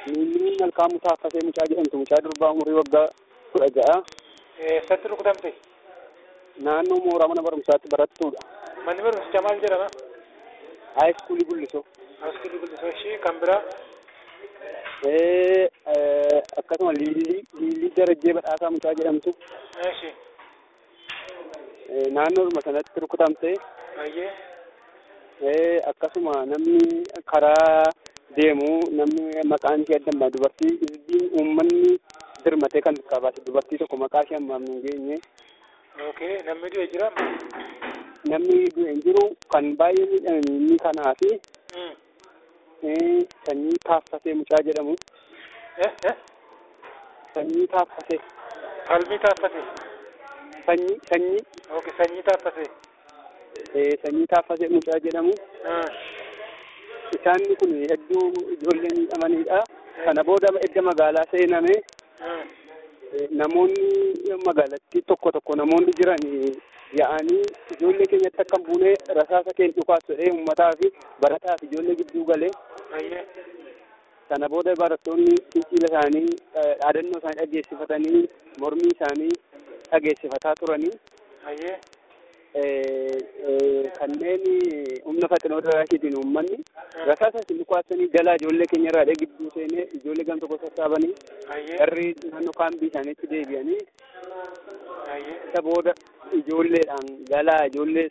Miilli malkaamuu taaffasee mucaa jedhamtu mucaa durbaa umurii waggaa kudha ja'a. Eessatti rukutamte? Naannoo mooraa mana barumsaatti barattuudha. Manni barumsichaa maal jedhama? Haayiskuulii Gullisoo. Haayiskuulii Gullisoo ishii kan biraa? Eh, eh, akkasuma liilii liilii darajjee badhaasaa mucaa jedhamtu Ishii. eh, naannoodhuma sanatti rukutamte. Baay'ee. Eh, akkasuma namni karaa deemu namni maqaan ishee addammaa dubartii isbiin uummanni dirmatee kan qabaate dubartii tokko maqaa ishee ammaaf hin geenye Okay. Namni du'e jira? namni du'e hin jiru kan baay'ee miidhame inni kanaa fi Mm. eh, sanyii taaffasee mucaa jedhamu Eh? Eh? sanyii taaffasee Qalbii taaffate? sanyii sanyii Okay. Sanyii taaffate? eh, sanyii taaffasee mucaa jedhamu Ah. isaanni kun hedduu ijoollee miidhamanidha kana booda edda magaalaa seename Ah. eh, namoonni magaalattii tokko tokko namoonni jiran eh, yaa'anii ijoollee keenyatti akka hin buune rasaasa keenya dhukaas jedhee uummataa fi barataa fi ijoollee gidduu galee Baay'ee. sana booda barattoonni fincila isaanii eh, dhaadannoo isaanii dhageessifatanii mormii isaanii dhageessifataa turanii Baay'ee. eh, eh, kanneen humna faxinoo daraasiitiin uummanni rasaasa isin dhukaasanii jalaa ijoollee keenya irraa dhee gidduu seenee ijoollee gam tokko sassaabanii Baay'ee. garri naannoo kaambii isaaniitti deebi'anii Baay'ee. isa booda ijoolleedhaan galaa ijoollee